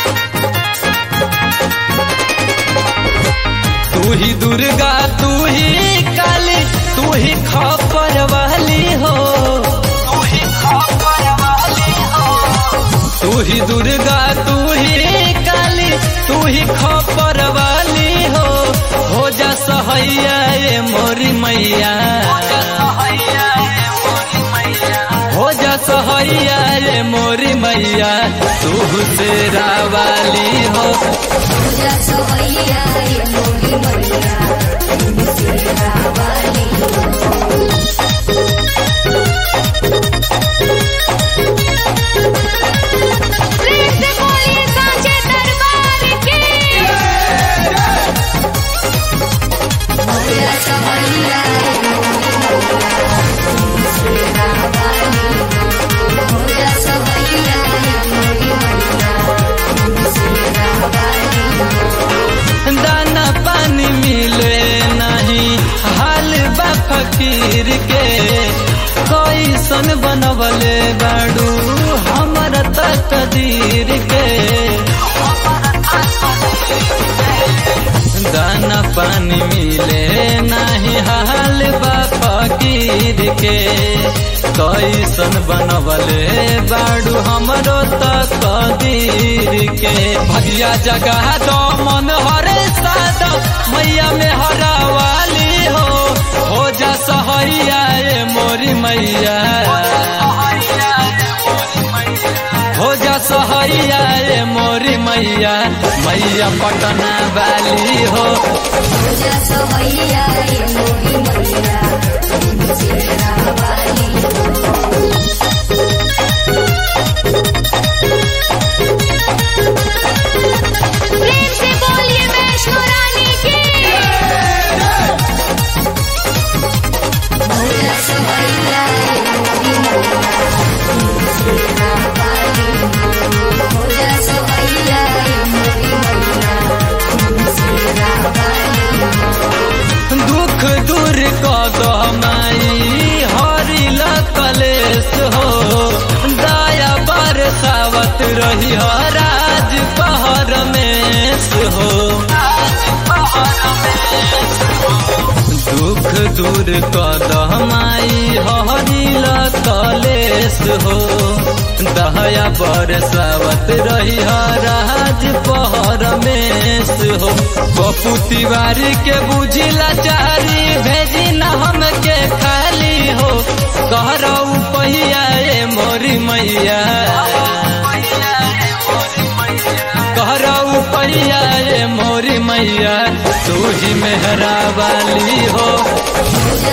तू ही दुर्गा तू ही काली तू ही खपर वाली हो तू ही खपर वाली हो तू ही दुर्गा तू ही काली तू ही खपर वाली हो हो जा सहैया ये मोरी मैया हो जा सहैया ये मोरी मैया तू से रावाली हो पूजा सवैया ये मोरी मैया तेरा वाली प्रेम से बोलिए सांचे दरबार की पूजा सवैया ये मोरी मैया तेरा वाली पूजा सवैया ये मोरी मैया तेरा वाली दाना पानी मिले नहीं हाल बा फकीर के कैसन बनवले बाड़ू हमर तकदीर के दाना पानी मिले नहीं हाल बा फकीर के कैसन बनवले बाड़ू हमरो तकदीर के भगिया जगह दो मन हरे साद मैया में हरावाली हो हो जा सहैया ये मोरी मैया हो जा सहैया ये मोरी मैया मैया पटना वाली हो पूजा सवैया ये मोरी मैया तेरा वाली प्रेम से बोलिए वैष्णो रानी की पूजा सवैया ये मोरी मैया तेरा वाली पूजा सवैया ये मोरी मैया तेरा वाली दुख दूर कद माई हरिल कलेश हो दया बरसावत रही हो राज पहर में हो दुख दूर कद माई हरिल कलेश हो दया बरसावत रही हो राज पहर में हो बपू तिवारी के बुझिला चारी भेजी न हमके खाली हो कहरऊ पहिया ये मोरी मैया कहरऊ पहिया ये मोरी मैया तू ही मेहरा वाली हो पूजा